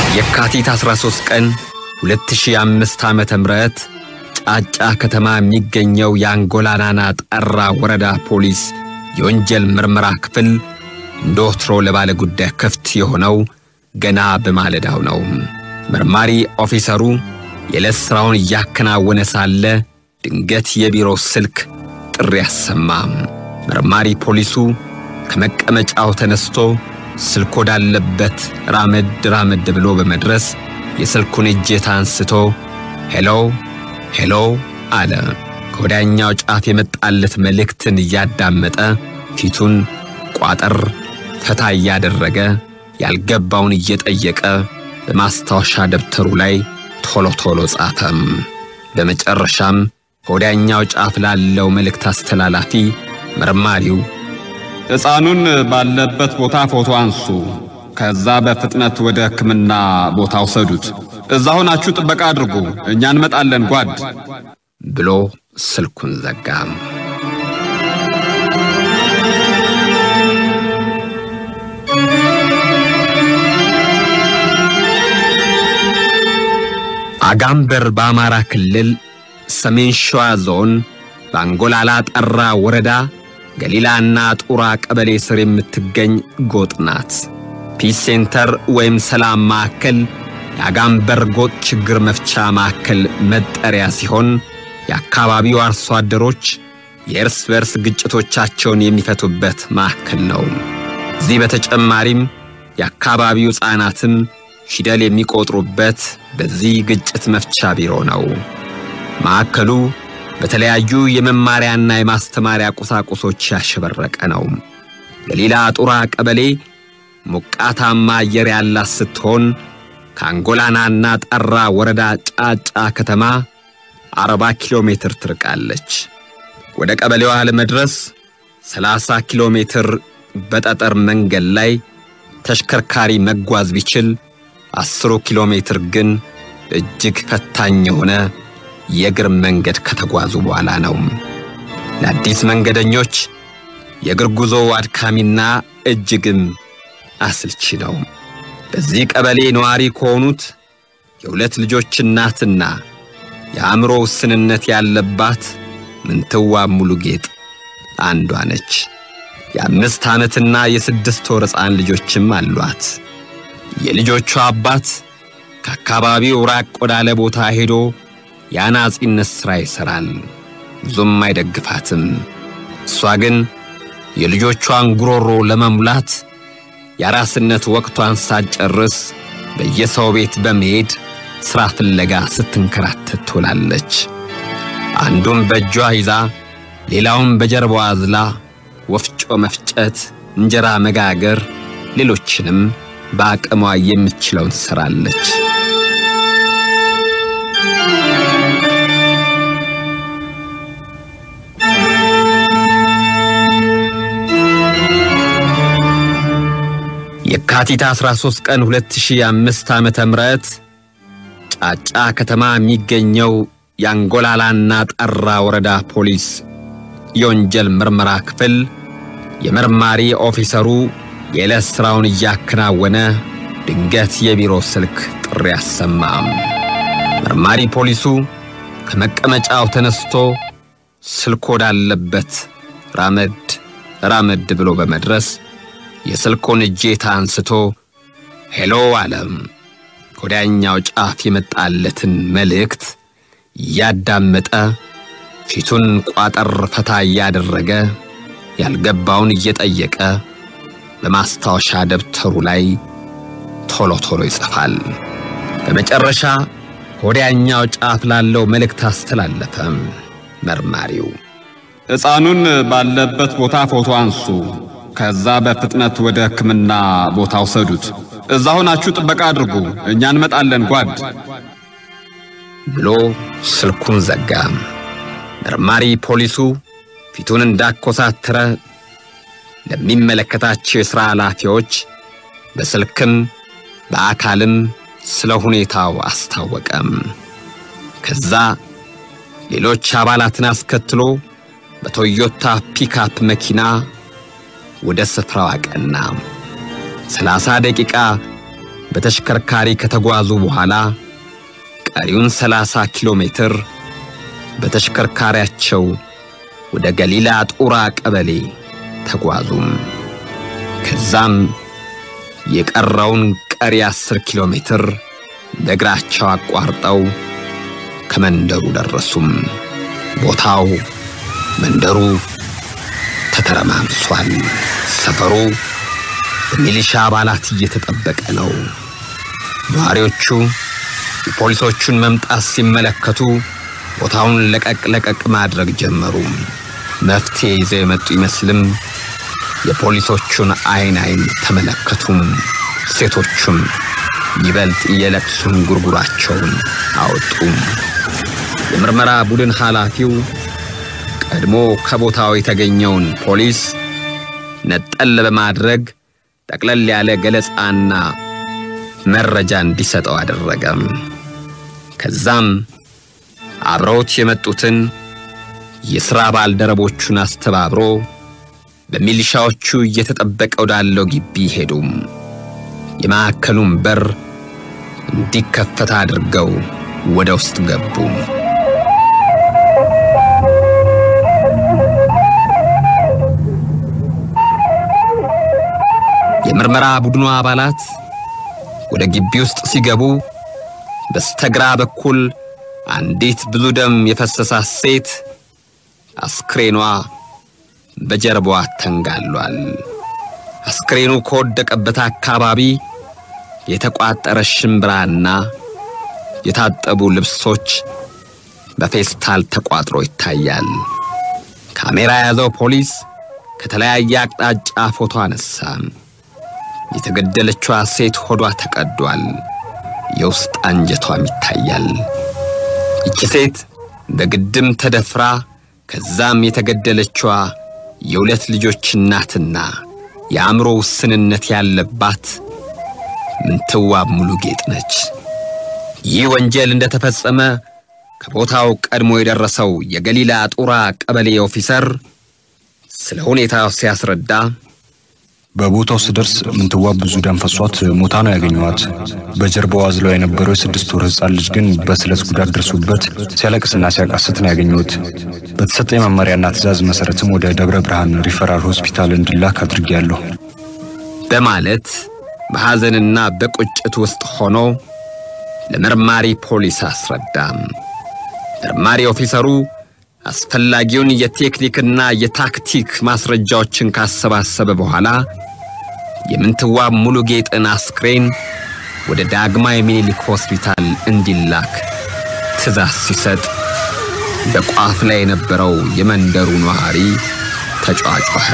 የካቲት 13 ቀን 2005 ዓመተ ምህረት ጫጫ ከተማ የሚገኘው የአንጎላናና ጠራ ወረዳ ፖሊስ የወንጀል ምርመራ ክፍል እንደ ወትሮ ለባለ ጉዳይ ክፍት የሆነው ገና በማለዳው ነው። መርማሪ ኦፊሰሩ የዕለት ሥራውን እያከናወነ ሳለ ድንገት የቢሮ ስልክ ጥሪ አሰማ። መርማሪ ፖሊሱ ከመቀመጫው ተነስቶ ስልክ ወዳለበት ራመድ ራመድ ብሎ በመድረስ የስልኩን እጀታ አንስቶ ሄሎ ሄሎ አለ። ከወዲያኛው ጫፍ የመጣለት መልእክትን እያዳመጠ ፊቱን ቋጠር ፈታ እያደረገ ያልገባውን እየጠየቀ በማስታወሻ ደብተሩ ላይ ቶሎ ቶሎ ጻፈም። በመጨረሻም ከወዲያኛው ጫፍ ላለው መልእክት አስተላላፊ መርማሪው ሕፃኑን ባለበት ቦታ ፎቶ አንሱ፣ ከዛ በፍጥነት ወደ ሕክምና ቦታ ውሰዱት። እዛ ሆናችሁ ጥበቃ አድርጉ፣ እኛ እንመጣለን ጓድ ብሎ ስልኩን ዘጋም። አጋምበር በአማራ ክልል ሰሜን ሸዋ ዞን በአንጎላላ ጠራ ወረዳ ገሊላና ጡራ ቀበሌ ስር የምትገኝ ጎጥ ናት። ፒስ ሴንተር ወይም ሰላም ማዕከል የአጋምበር ጎጥ ችግር መፍቻ ማዕከል መጠሪያ ሲሆን የአካባቢው አርሶ አደሮች የእርስ በርስ ግጭቶቻቸውን የሚፈቱበት ማዕከል ነው። እዚህ በተጨማሪም የአካባቢው ሕፃናትም ፊደል የሚቆጥሩበት በዚህ ግጭት መፍቻ ቢሮ ነው። ማዕከሉ በተለያዩ የመማሪያና የማስተማሪያ ቁሳቁሶች ያሸበረቀ ነው። ገሊላ ጡራ ቀበሌ ሞቃታማ አየር ያላት ስትሆን ከአንጎላናና ጠራ ወረዳ ጫጫ ከተማ 40 ኪሎ ሜትር ትርቃለች። ወደ ቀበሌዋ ለመድረስ 30 ኪሎ ሜትር በጠጠር መንገድ ላይ ተሽከርካሪ መጓዝ ቢችል አስሩ ኪሎ ሜትር ግን እጅግ ፈታኝ የሆነ የእግር መንገድ ከተጓዙ በኋላ ነው። ለአዲስ መንገደኞች የእግር ጉዞ አድካሚና እጅግም አስልቺ ነው። በዚህ ቀበሌ ነዋሪ ከሆኑት የሁለት ልጆች እናትና የአእምሮ ውስንነት ያለባት ምንትዋ ሙሉ ጌጥ አንዷ ነች። የአምስት ዓመትና የስድስት ወር ሕፃን ልጆችም አሏት። የልጆቿ አባት ከአካባቢው ራቅ ወዳለ ቦታ ሄዶ የአናጺነት ሥራ ይሠራል። ብዙም አይደግፋትም። እሷ ግን የልጆቿን ጉሮሮ ለመሙላት የአራስነት ወቅቷን ሳትጨርስ በየሰው ቤት በመሄድ ሥራ ፍለጋ ስትንከራተት ትውላለች። አንዱን በእጇ ይዛ ሌላውን በጀርባዋ አዝላ ወፍጮ መፍጨት፣ እንጀራ መጋገር፣ ሌሎችንም በአቅሟ የምትችለውን ትሠራለች። የካቲት 13 ቀን 2005 ዓመተ ምህረት ጫጫ ከተማ የሚገኘው የአንጎላላና ጠራ ወረዳ ፖሊስ የወንጀል ምርመራ ክፍል የመርማሪ ኦፊሰሩ የዕለት ሥራውን እያከናወነ ድንገት የቢሮ ስልክ ጥሪ አሰማም። መርማሪ ፖሊሱ ከመቀመጫው ተነስቶ ስልክ ወዳለበት ራመድ ራመድ ብሎ በመድረስ የስልኩን እጄታ አንስቶ ሄሎ አለም። ከወዲያኛው ጫፍ የመጣለትን መልእክት እያዳመጠ ፊቱን ቋጠር ፈታ እያደረገ ያልገባውን እየጠየቀ በማስታወሻ ደብተሩ ላይ ቶሎ ቶሎ ይጽፋል። በመጨረሻ ከወዲያኛው ጫፍ ላለው መልእክት አስተላለፈ። መርማሪው ሕፃኑን ባለበት ቦታ ፎቶ አንሱ፣ ከዛ በፍጥነት ወደ ሕክምና ቦታ ውሰዱት። እዛ ሆናችሁ ጥበቃ አድርጉ፣ እኛ እንመጣለን ጓድ ብሎ ስልኩን ዘጋ። መርማሪ ፖሊሱ ፊቱን እንዳኮሳተረ ለሚመለከታቸው የሥራ ኃላፊዎች በስልክም በአካልም ስለ ሁኔታው አስታወቀም። ከዛ ሌሎች አባላትን አስከትሎ በቶዮታ ፒካፕ መኪና ወደ ስፍራው አቀና። ሰላሳ ደቂቃ በተሽከርካሪ ከተጓዙ በኋላ ቀሪውን 30 ኪሎ ሜትር በተሽከርካሪያቸው ወደ ገሊላ ጡራ ቀበሌ ተጓዙም። ከዛም የቀረውን ቀሪ 10 ኪሎ ሜትር በእግራቸው አቋርጠው ከመንደሩ ደረሱም። ቦታው መንደሩ ተተረማምሷል። ሰፈሩ በሚሊሻ አባላት እየተጠበቀ ነው። ነዋሪዎቹ የፖሊሶቹን መምጣት ሲመለከቱ ቦታውን ለቀቅ ለቀቅ ማድረግ ጀመሩ። መፍትሄ ይዘው የመጡ ይመስልም የፖሊሶቹን አይን አይን ተመለከቱም። ሴቶቹም ይበልጥ የለቅሱን ጉርጉራቸውን አወጡም። የምርመራ ቡድን ኃላፊው ቀድሞ ከቦታው የተገኘውን ፖሊስ ነጠል በማድረግ ጠቅለል ያለ ገለጻና መረጃ እንዲሰጠው አደረገም። ከዛም አብረውት የመጡትን የሥራ ባልደረቦቹን አስተባብሮ በሚሊሻዎቹ እየተጠበቀ ወዳለው ግቢ ሄዱም። የማዕከሉን በር እንዲከፈት አድርገው ወደ ውስጥ ገቡ። የምርመራ ቡድኑ አባላት ወደ ግቢ ውስጥ ሲገቡ በስተግራ በኩል አንዲት ብዙ ደም የፈሰሳት ሴት አስክሬኗ በጀርባዋ ተንጋሏል። አስክሬኑ ከወደቀበት አካባቢ የተቋጠረ ሽምብራና የታጠቡ ልብሶች በፌስታል ተቋጥሮ ይታያል። ካሜራ የያዘው ፖሊስ ከተለያየ አቅጣጫ ፎቶ አነሳ። የተገደለችዋ ሴት ሆዷ ተቀዷል፣ የውስጥ አንጀቷም ይታያል። ይቺ ሴት በግድም ተደፍራ ከዛም የተገደለችዋ የሁለት ልጆች እናትና የአእምሮ ውስንነት ያለባት ምንትዋብ ሙሉ ጌጥ ነች። ይህ ወንጀል እንደተፈጸመ ከቦታው ቀድሞ የደረሰው የገሊላ ጡራ ቀበሌ ኦፊሰር ስለ ሁኔታው ሲያስረዳ በቦታው ስደርስ ምንትዋብ ብዙ ደም ፈሷት ሞታ ነው ያገኘዋት። በጀርባዋ አዝለው የነበረው የስድስት ወር ሕፃን ልጅ ግን በስለት ጉዳት ደርሶበት ሲያለቅስና ሲያቃስት ነው ያገኘሁት። በተሰጠኝ መመሪያና ትዕዛዝ መሰረትም ወደ ደብረ ብርሃን ሪፈራል ሆስፒታል እንዲላክ አድርጌያለሁ በማለት በሐዘንና በቁጭት ውስጥ ሆኖ ለመርማሪ ፖሊስ አስረዳም። መርማሪ ኦፊሰሩ አስፈላጊውን የቴክኒክና የታክቲክ ማስረጃዎችን ካሰባሰበ በኋላ የምንትዋብ ሙሉ ጌጥን አስክሬን ወደ ዳግማዊ ምኒልክ ሆስፒታል እንዲላክ ትዕዛዝ ሲሰጥ በቋፍ ላይ የነበረው የመንደሩ ነዋሪ ተጫጫኸ።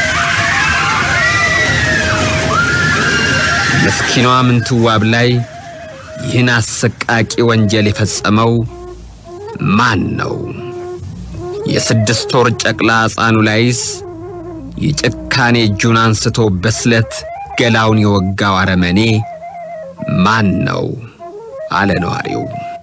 ምስኪኗ ምንትዋብ ላይ ይህን አሰቃቂ ወንጀል የፈጸመው ማን ነው? የስድስት ወር ጨቅላ ሕፃኑ ላይስ የጭካኔ እጁን አንስቶ በስለት ገላውን የወጋው አረመኔ ማን ነው? አለ ነዋሪው።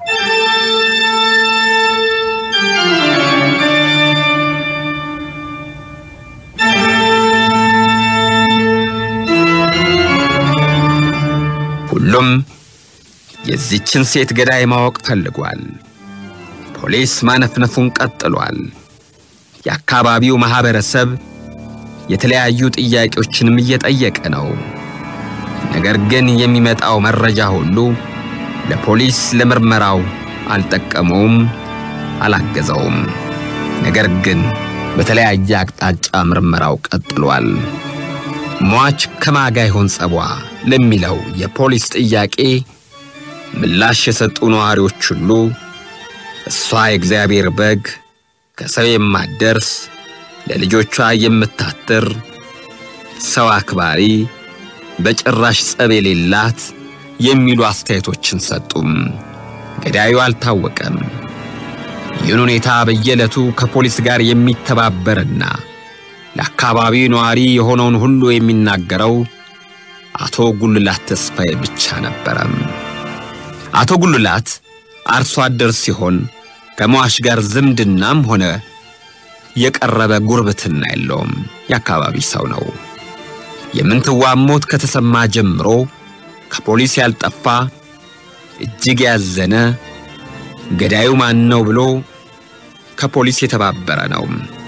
ሁሉም የዚችን ሴት ገዳይ ማወቅ ፈልጓል። ፖሊስ ማነፍነፉን ቀጥሏል። የአካባቢው ማህበረሰብ የተለያዩ ጥያቄዎችንም እየጠየቀ ነው። ነገር ግን የሚመጣው መረጃ ሁሉ ለፖሊስ ለምርመራው አልጠቀመውም፣ አላገዘውም። ነገር ግን በተለያየ አቅጣጫ ምርመራው ቀጥሏል። ሟች ከማጋ ይሆን ጸቧ ለሚለው የፖሊስ ጥያቄ ምላሽ የሰጡ ነዋሪዎች ሁሉ እሷ የእግዚአብሔር በግ ከሰው የማትደርስ ለልጆቿ የምታትር ሰው አክባሪ በጭራሽ ጸብ የሌላት የሚሉ አስተያየቶችን ሰጡም። ገዳዩ አልታወቀም። ይህን ሁኔታ በየዕለቱ ከፖሊስ ጋር የሚተባበርና ለአካባቢው ነዋሪ የሆነውን ሁሉ የሚናገረው አቶ ጉልላት ተስፋዬ ብቻ ነበረም። አቶ ጉልላት አርሶ አደር ሲሆን ከሟች ጋር ዝምድናም ሆነ የቀረበ ጉርብትና የለውም። የአካባቢ ሰው ነው። የምንትዋብ ሞት ከተሰማ ጀምሮ ከፖሊስ ያልጠፋ እጅግ ያዘነ ገዳዩ ማን ነው ብሎ ከፖሊስ የተባበረ ነው።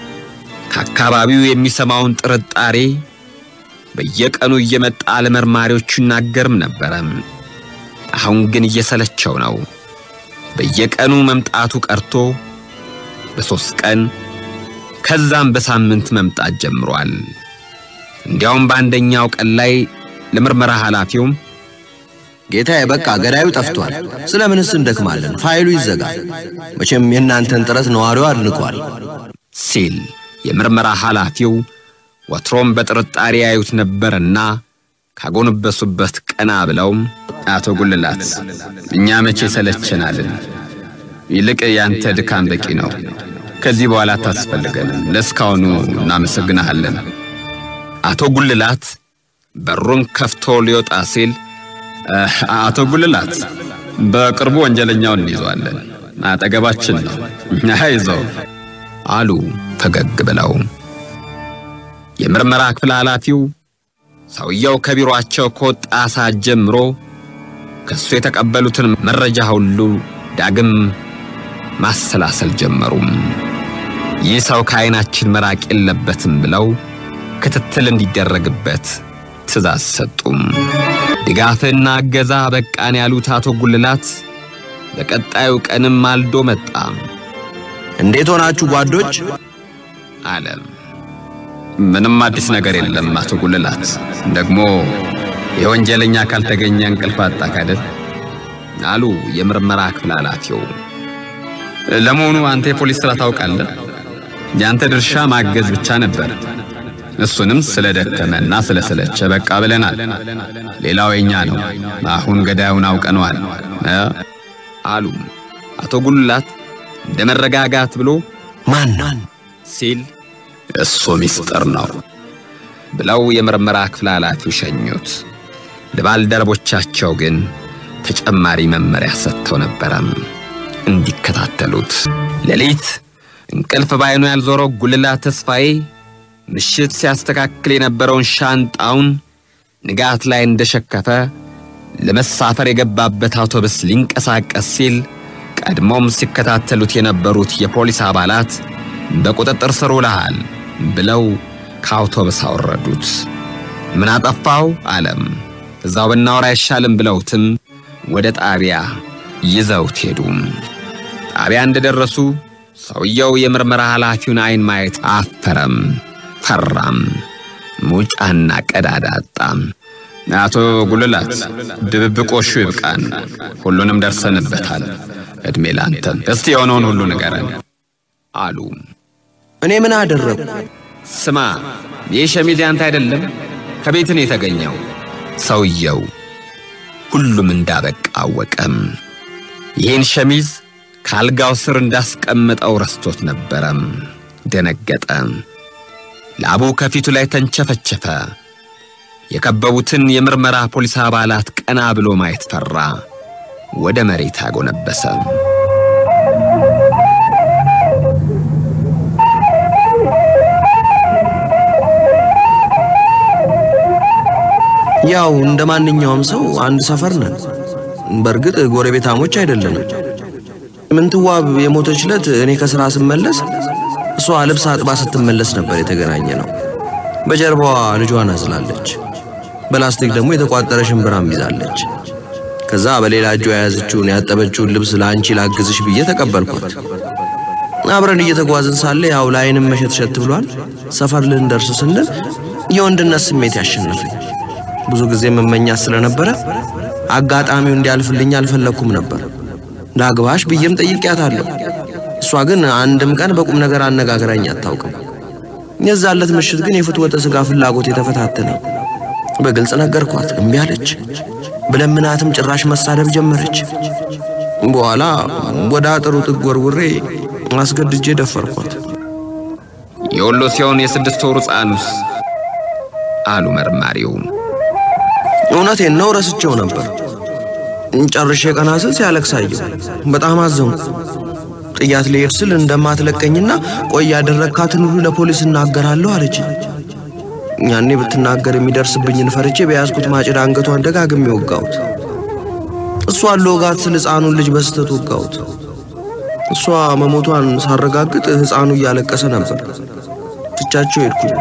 ከአካባቢው የሚሰማውን ጥርጣሬ በየቀኑ እየመጣ ለመርማሪዎቹ ይናገርም ነበረ። አሁን ግን እየሰለቸው ነው። በየቀኑ መምጣቱ ቀርቶ በሦስት ቀን ከዛም በሳምንት መምጣት ጀምሯል። እንዲያውም በአንደኛው ቀን ላይ ለምርመራ ኃላፊውም ጌታዬ በቃ ገዳዩ ጠፍቷል። ስለምንስ እንደክማለን? ፋይሉ ይዘጋል። መቼም የእናንተን ጥረት ነዋሪው አድንቋል ሲል የምርመራ ኃላፊው ወትሮም በጥርጣሬ ያዩት ነበርና ካጎነበሱበት ቀና ብለው አቶ ጉልላት እኛ መቼ ሰለቸናልን? ይልቅ ያንተ ድካም በቂ ነው። ከዚህ በኋላ አታስፈልገንም። ለእስካሁኑ እናመሰግናሃለን። አቶ ጉልላት በሩን ከፍቶ ሊወጣ ሲል አቶ ጉልላት በቅርቡ ወንጀለኛውን እንይዘዋለን፣ አጠገባችን ነው፣ አይዞህ አሉ ፈገግ ብለው። የምርመራ ክፍል ኃላፊው ሰውየው ከቢሮአቸው ከወጣ ሰዓት ጀምሮ ከሱ የተቀበሉትን መረጃ ሁሉ ዳግም ማሰላሰል ጀመሩም። ይህ ሰው ከዓይናችን መራቅ የለበትም ብለው ክትትል እንዲደረግበት ትእዛዝ ሰጡም። ድጋፍና እገዛ በቃን ያሉት አቶ ጉልላት በቀጣዩ ቀንም ማልዶ መጣ። እንዴት ሆናችሁ ጓዶች? አለ። ምንም አዲስ ነገር የለም አቶ ጉልላት። ደግሞ የወንጀለኛ ካልተገኘ እንቅልፍ አጣህ አይደል? አሉ የምርመራ ክፍል ኃላፊው። ለመሆኑ አንተ የፖሊስ ስራ ታውቃለህ? ያንተ ድርሻ ማገዝ ብቻ ነበር። እሱንም ስለደከመና ስለሰለቸ በቃ ብለናል። ሌላው የኛ ነው። አሁን ገዳዩን አውቀነዋል እ አሉ አቶ ጉልላት እንደ መረጋጋት ብሎ ማን ሲል እሱ ሚስጥር ነው ብለው የምርመራ ክፍል ኃላፊው ሸኙት። ለባልደረቦቻቸው ግን ተጨማሪ መመሪያ ሰጥተው ነበረም እንዲከታተሉት። ሌሊት እንቅልፍ ባይኑ ያልዞረው ጉልላት ተስፋዬ ምሽት ሲያስተካክል የነበረውን ሻንጣውን ንጋት ላይ እንደሸከፈ ለመሳፈር የገባበት አውቶቡስ ሊንቀሳቀስ ሲል ቀድሞም ሲከታተሉት የነበሩት የፖሊስ አባላት በቁጥጥር ስር ውለሃል ብለው ከአውቶቡስ አወረዱት። ምን አጠፋው አለም። እዛው ብናወራ አይሻልም ብለውትም ወደ ጣቢያ ይዘውት ሄዱ። ጣቢያ እንደደረሱ ሰውየው የምርመራ ኃላፊውን አይን ማየት አፈረም፣ ፈራም፣ ሙጫና ቀዳዳ አጣም። አቶ ጉልላት ድብብቆሹ ይብቃን፣ ሁሉንም ደርሰንበታል። እድሜ ላንተም። እስቲ የሆነውን ሁሉ ንገረን አሉ። እኔ ምን አደረግኩ? ስማ ይህ ሸሚዝ ያንተ አይደለም፣ ከቤት ነው የተገኘው። ሰውየው ሁሉም እንዳበቃ አወቀም። ይህን ሸሚዝ ከአልጋው ስር እንዳስቀምጠው ረስቶት ነበረም። ደነገጠ። ላቡ ከፊቱ ላይ ተንቸፈቸፈ። የከበቡትን የምርመራ ፖሊስ አባላት ቀና ብሎ ማየት ፈራ። ወደ መሬት አጎነበሰ። ያው እንደ ማንኛውም ሰው አንድ ሰፈር ነን። በእርግጥ ጎረቤታሞች አይደለንም። ምንትዋብ የሞተች ዕለት እኔ ከሥራ ስመለስ እሷ ልብስ አጥባ ስትመለስ ነበር የተገናኘ ነው። በጀርባዋ ልጇን አዝላለች። በላስቲክ ደግሞ የተቋጠረ ሽምብራም ይዛለች። ከዛ በሌላ እጇ የያዘችውን ያጠበችውን ልብስ ለአንቺ ላግዝሽ ብዬ ተቀበልኳት። አብረን እየተጓዝን ሳለ ያው ለዓይንም መሸትሸት ብሏል። ሰፈር ልንደርስ ስንል የወንድነት ስሜት ያሸነፈኝ ብዙ ጊዜ መመኛት ስለነበረ አጋጣሚው እንዲያልፍልኝ አልፈለግኩም ነበር። ላግባሽ ብዬም ጠይቄያታለሁ። እሷ ግን አንድም ቀን በቁም ነገር አነጋግራኝ አታውቅም። የዛለት ምሽት ግን የፍትወተ ሥጋ ፍላጎት የተፈታተነኝ። በግልጽ ነገርኳት፣ እምቢ አለች። ብለምናትም ጭራሽ መሳደብ ጀመረች። በኋላ ወደ አጥሩ ጥግ ወርውሬ አስገድጄ ደፈርኳት። የወሎ ሲሆን የስድስት ወሩ ሕፃኑስ አሉ መርማሪው። እውነቴን ነው፣ ረስቼው ነበር። ጨርሼ ቀና ስል ሲያለቅስ አየሁ። በጣም አዘንኩ። ጥያት ልሄድ ስል እንደማትለቀኝና ቆይ ያደረግካትን ሁሉ ለፖሊስ እናገራለሁ አለች። ያኔ ብትናገር የሚደርስብኝን ፈርቼ በያዝኩት ማጭድ አንገቷን ደጋግሜ ወጋሁት። እሷን ለወጋት ስል ሕፃኑን ልጅ በስተት ወጋሁት። እሷ መሞቷን ሳረጋግጥ ሕፃኑ እያለቀሰ ነበር። ትቻቸው ሄድኩኝ።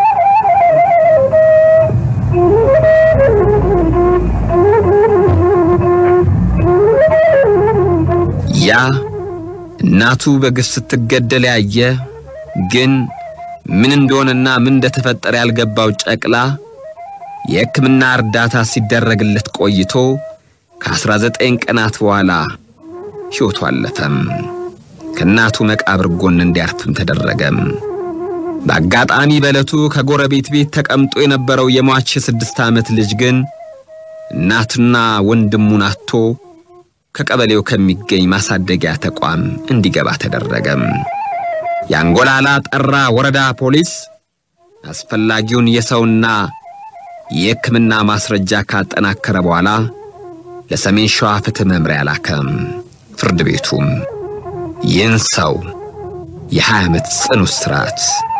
ያ እናቱ በግፍ ስትገደል ያየ ግን ምን እንደሆነና ምን እንደተፈጠረ ያልገባው ጨቅላ የሕክምና እርዳታ ሲደረግለት ቆይቶ ከ19 ቀናት በኋላ ሕይወቱ አለፈም። ከእናቱ መቃብር ጎን እንዲያርፍም ተደረገም። በአጋጣሚ በዕለቱ ከጎረቤት ቤት ተቀምጦ የነበረው የሟች የስድስት ዓመት ልጅ ግን እናቱና ወንድሙን አጥቶ ከቀበሌው ከሚገኝ ማሳደጊያ ተቋም እንዲገባ ተደረገም። የአንጎላላ ጠራ ወረዳ ፖሊስ አስፈላጊውን የሰውና የሕክምና ማስረጃ ካጠናከረ በኋላ ለሰሜን ሸዋ ፍትሕ መምሪያ ላከም። ፍርድ ቤቱም ይህን ሰው የ20 ዓመት ጽኑ እስራት